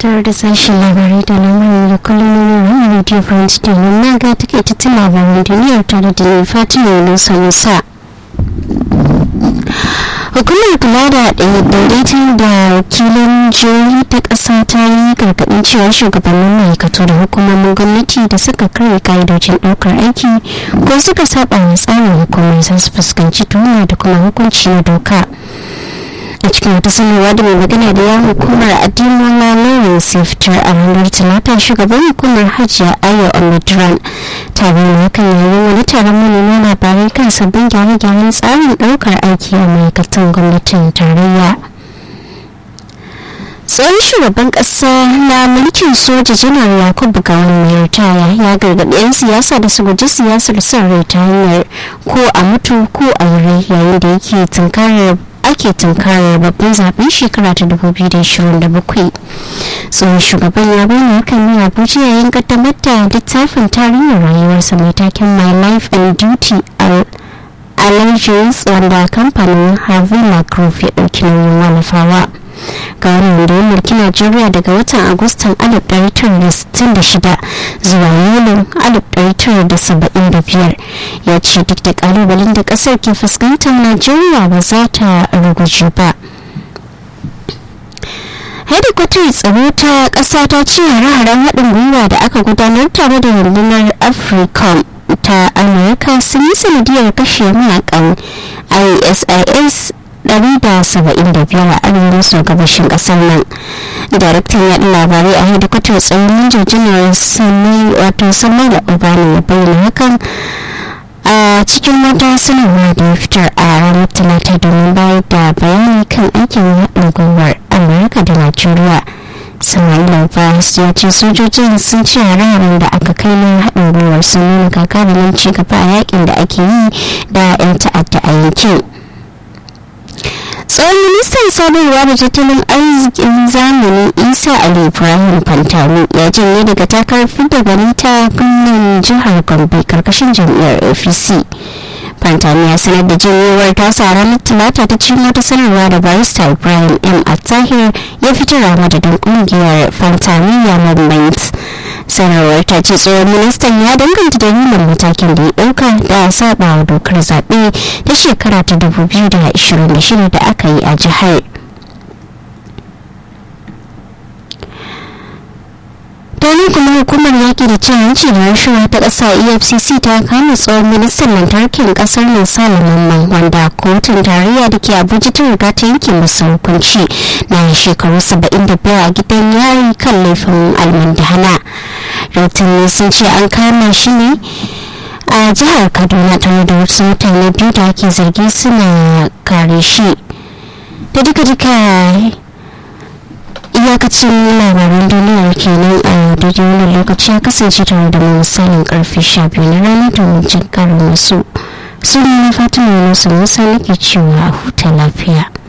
tare da sashen labarai da lamarin da kullum na radio france domin na ga takaitattun labaran duniyar tare da ni fatima yunusa musa hukumar kula da daidaiton da wakilin jihohi ta ƙasa ta yi gargaɗin cewa shugabannin ma'aikatu da hukumomin gwamnati da suka karya ka'idojin ɗaukar aiki ko suka saba wa tsarin hukumar za su fuskanci tuhuma da kuma hukunci na doka a cikin wata sanarwa da mai magana da yawon hukumar adimola lawrence ya fitar a ranar talata shugaban hukumar hajiya ayo omidran ta bayyana hakan yayin wani taron manema labarai kan sabbin gyare-gyaren tsarin daukar aiki a ma'aikatan gwamnatin tarayya tsohon shugaban kasa na mulkin soja janar yakubu gawan mai ritaya ya gargaɗi 'yan siyasa da su guji siyasar son rai ta hanyar ko a mutu ko a wuri yayin da yake tunkarar ake tunkarar babban zaben shekara ta 2027 tsohon shugaban ya bayyana hakan ne abuja yayin kaddamar da littafin tarihin rayuwarsa mai taken my life and duty allegiance wanda kamfanin harvey mcgrove ya ɗauki nauyin wallafawa ga wannan da ya mulki najeriya daga watan agustan 1966 zuwa yulin 1975 ya ce duk da kalubalen da kasar ke fuskanta najeriya ba za ta ruguje ba hedikwatar tsaro ta ƙasa ta ce hare-haren haɗin gwiwa da aka gudanar tare da rundunar africom ta amurka sun yi sanadiyar kashe mayakan isis 175 a arewa maso gabashin kasar nan daraktan yaɗa labarai a hedikwatar tsaron minjin janar sami wato samar da obama ya bayyana hakan a cikin wata sanarwa da ya fitar a ranar talata domin bayar da bayani kan aikin haɗin gwiwar amurka da najeriya sama'ila fahis ya ce sojojin sun ce hare da aka kai na haɗin gwiwar sun nuna gagarumin ci gaba a yakin da ake yi da 'yan ta'adda a yankin tsohon ministan sadarwa da tattalin arzikin zamani isa ali ibrahim fantami ya janye daga takarar fidda gwani ta gwamnan jihar gombe karkashin jam'iyyar apc fantami ya sanar da janyewar tasa ranar talata ta cikin wata sanarwa da barista ibrahim m attahir ya fitar a madadin kungiyar fantami ya movement sanarwar ta ce tsohon ministan ya danganta dalilin matakin da ya dauka da saba wa dokar zaɓe ta shekara ta 2026 da aka yi a jihar domin kuma hukumar yaƙi da cin hanci da rashawa ta ƙasa efcc ta kama tsohon ministan lantarkin ƙasar nan salaman wanda kotun tarayya da ke abuja ta riga ta yanke masa hukunci na shekaru 75 a gidan yari kan laifin almandahana rahotanni sun ce an kama shi ne a jihar kaduna tare da wasu mutane biyu da ake zargi suna kare shi da duka-duka iyakacin labaran duniyar kenan a daidai wani lokaci ya kasance tare da mu misalin karfe 12 na rana domin jin karin wasu su ne na fatima nasu musa nake cewa huta lafiya